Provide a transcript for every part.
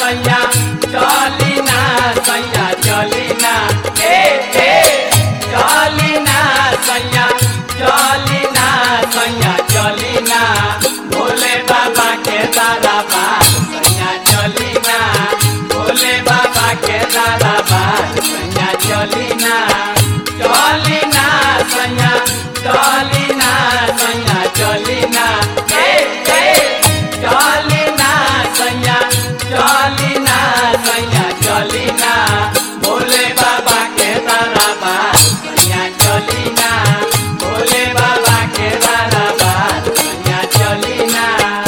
सैया चली ना सैया चली ना ए ए चली ना सैया चली ना सैया चली ना भोले बाबा के दादा बात सैया चली ना भोले बाबा के दादा बात सैया चली ना चली ना सैया चली ना सैया चली ना ए ए चली ना सैया चली ना सैया चली ना भोले बाबा के दादा बात सैया चली ना भोले बाबा के दादा बात सैया चली ना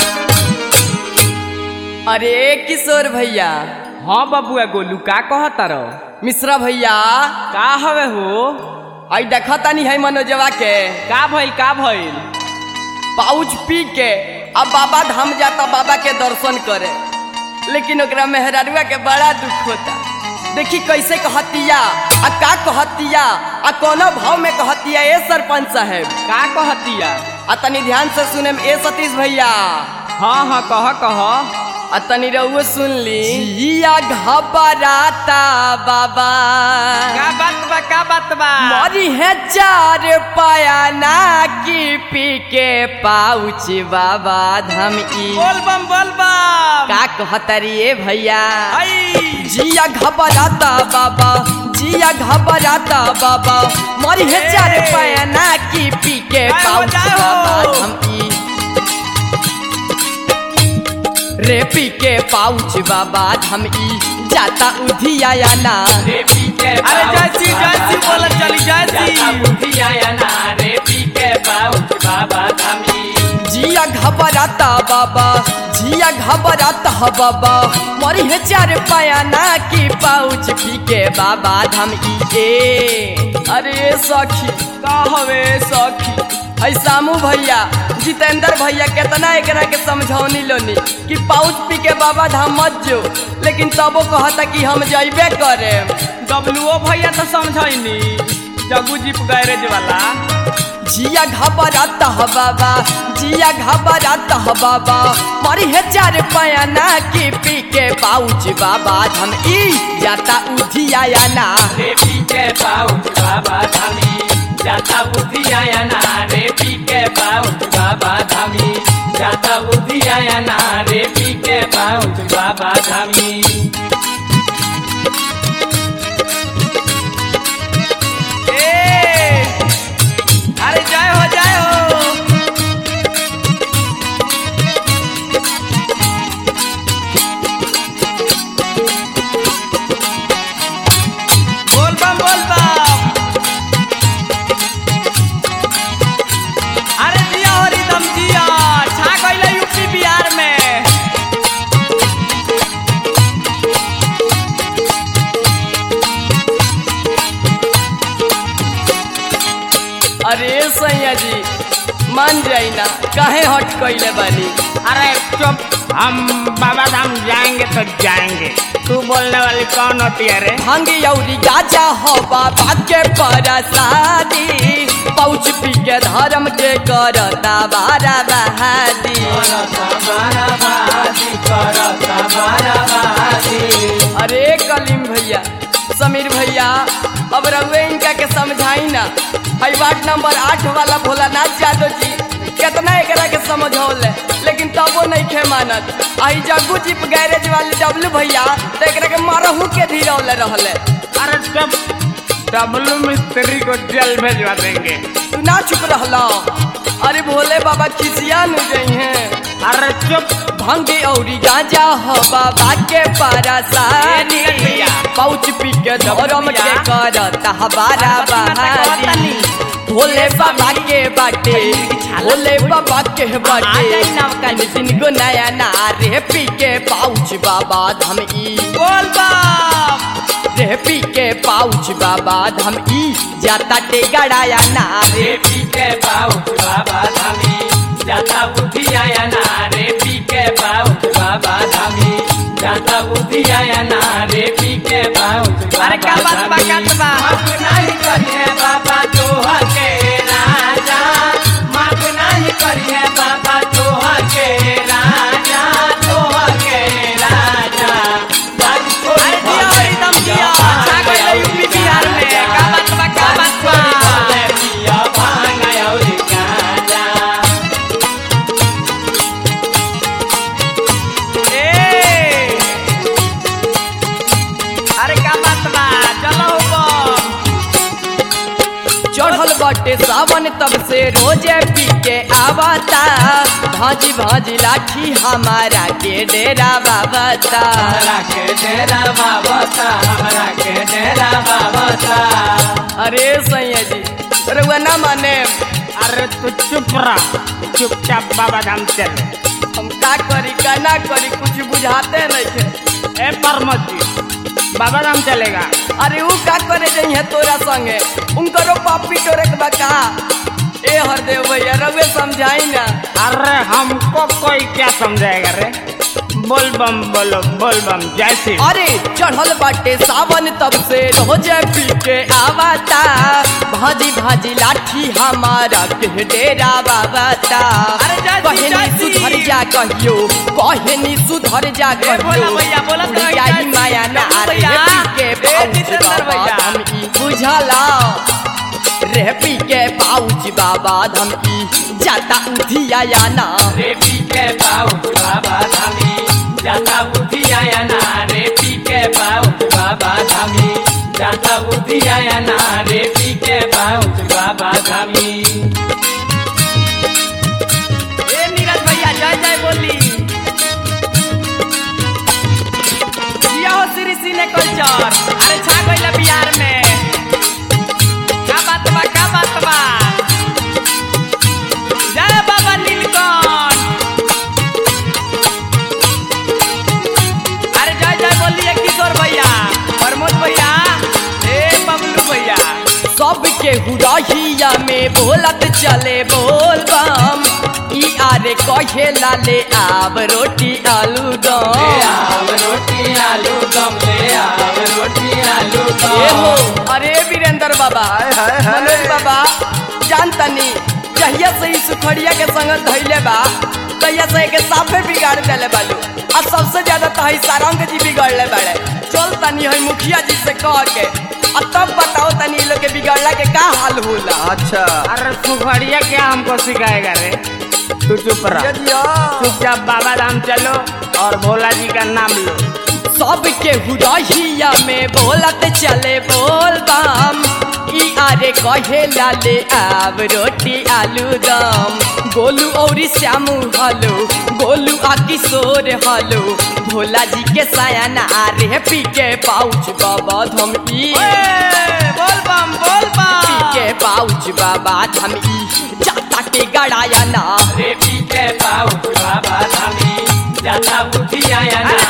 अरे किशोर भैया हाँ बबुआ गोलू का कहता रहो मिश्रा भैया का हवे हो आई देखा तानी है मनोजवा के का भइल का भइल पाउच पी के अब बाबा धाम जाता बाबा के दर्शन करे लेकिन ओकरा मेहरारुआ के बड़ा दुख होता देखी कैसे कहतिया आ का कहतिया आ कोनो भाव में कहतिया ए सरपंच साहेब का कहतिया आ तनी ध्यान से सुने में ए सतीश भैया हाँ हाँ कह कह आ तनी रहुओ सुन ली जिया घबराता बाबा का बात बा का बात बा मरी है चार पाया ना की पी के पाउच बाबा धम ई बोल बम बोल बम का कहतरी ए भैया आई जिया घबराता बाबा जिया घबराता बाबा मरी है चार पाया ना की पी के जय हो, पाउच जय हो। बाबा धम ई रे पी के पाउच बाबा धम ई जाता उधिया या ना रे पी के अरे जय श्री जय श्री बोल चली जय जाता श्री बुधिया या ना रे पी के पाउच बाबा धामी जिया घबराता बाबा जिया घबराता ह बाबा मरी है चार पाया ना की पाउच पी के बाबा धम ई ए अरे सखी का हवे सखी ऐ सामू भैया जितेंद्र भैया कितना एकरा के समझौनी लोनी कि पाउच पी के बाबा धाम मत जो लेकिन तबो कहता कि हम जइबे करे डब्लूओ भैया तो समझैनी जगू जीप गैरेज वाला जिया घबराता ह बाबा जिया घबराता ह बाबा मरी है चार पाया ना की पी के पाउच बाबा धम ई जाता उधिया या ना रे पी के पाउच बाबा धामी जाता बुधिया या ना रे पी के पाउच बाबा धामी जाता बुधिया या ना रे पी के पाउच बाबा धामी ए अरे जय हो जय हो बोल बम बोल बम अरे जिया हो रिदम जिया छा गइले यूपी बिहार में अरे सैया जी मान जाई ना काहे हट कइले बानी अरे चुप हम बाबा धाम जाएंगे तो जाएंगे तू बोलने वाली कौन होती है रे भांगी औरी गाजा हो बाबा के परसादी पाउच पी के धर्म के करता बारा बहादी करता बाराबादी करता बाराबादी अरे कलीम भैया समीर भैया अब रउए इनका के समझाई ना हई वार्ड नंबर आठ वाला भोलानाथ यादव जी कितना एकरा के समझौले लेकिन तबो नहीं खे मानत आई जग्गू जीप गैरेज वाले डब्लू भैया तो एकरा के मारहू के धीरौले रहले अरे चुप डब्लू मिस्त्री को जेल भेजवा देंगे तू ना चुप रहला अरे भोले बाबा खिसिया नु गई हैं अरे चुप भंगी औरी गांजा हो बाबा के ए, परसानी नीरज भैया। पाउच पी के धर्म के भैया। करता हमारा अरे बस मैं तो कहता बहादी नहीं। भोले बाबा के बाटे भोले बाबा के आ बाटे जाई नवका जी। दिन गो नया नारे पी के पाउच बाबा धम ई बोल बम रे पी के पाउच बाबा धम ई जाता टे गड़ाया नारे रे पी के पाउच बाबा धामी जाता बुधिया या ना रे पी के पाउच बाबा धामी जाता बुधिया या ना रे पी के पाउच बाबा अरे क्या बात बा, क्या धामी। बा? माफ नहीं करिए बाबा तोहा के राजा माफ नहीं करिए बाबा तोहा के राजा तोहा के राजा बाटे सावन तब से रोजे पी के आवता भाजी भाजी लाठी हमारा के डेरा बाबता हमरा के डेरा बाबा ता हमरा के डेरा बाबा ता अरे सैया जी रउआ ना माने अरे तू चुप रह चुपचाप बाबा धाम चल हम का करी का ना करी कुछ बुझाते नहीं थे ए परमत जी बाबा धाम चलेगा अरे ऊ का करे जइहे तोरा संगे उनकरो पापी टोरे के बा का ए हरदेव भैया रउए समझाई ना अरे हमको कोई क्या समझाएगा रे बोल बम बोलो बोल बम जैसी अरे चढ़ल बाटे सावन तब से रोजे पी के आवता भाजी भाजी लाठी हमारा के डेरा बाबता अरे जाती, कहनी जाती। सुधर जा कहियो कहनी सुधर जा ए, बोला कहियो भैया, बोला तो उड़ियाई जाती। माया ना बोला रे भैया। पी के ए, पाउच जितेंद्र बाबा भैया। हम ई बुझला रे पी के पाउच बाबा हम ई जाता उधिया या ना रे पी के पाउच बाबा धामी जाता बुद्धि आया ना रे पी के पाउच बाबा धामी जाता बुद्धि आया ना रे पी के पाउच बाबा धामी ए नीरज भैया जय जय बोली जिया हो श्री सिने कल्चर अरे छा गइल बिहार में का बात बा का बात बा जय बाबा नीलकंठ अरे जय जय बोलिए किशोर भैया प्रमोद भैया ए बबलू भैया सबके हुरहिया में बोलत चले बोल बम ई आरे कहे लाले आब रोटी आलू ले दम आव रोटी आलू दम ले आव रोटी आलू ए हो दम अरे वीरेंद्र बाबा मनोज बाबा जानतनी जहिया से ई सुखड़िया के संग धैले बा तहिया से एके साफे बिगाड़ देले बालू आ सबसे ज्यादा तो हई सारंग जी बिगड़ले बाड़े चल तनी हई मुखिया जी से कह के आ तब बताओ तनी ई लोग के बिगड़ला के का हाल होला अच्छा अरे सुखड़िया क्या हमको सिखाएगा रे तू चुप रह चुपचाप बाबा धाम चलो और भोला जी का नाम लो सबके हुरहिया में बोलत चले बोल बम ई आरे कहे लाले आब रोटी आलू दम गोलू औरी श्यामू हलो गोलू आ किशोर हलो भोला जी के सायाना आरे पी के पाउच बाबा धम ई ए, बोल बम बोल पी बम के पाउच बाबा धम ई जाता के गड़ाया ना रे पी के पाउच बाबा धामी जाता बुद्धि आया ना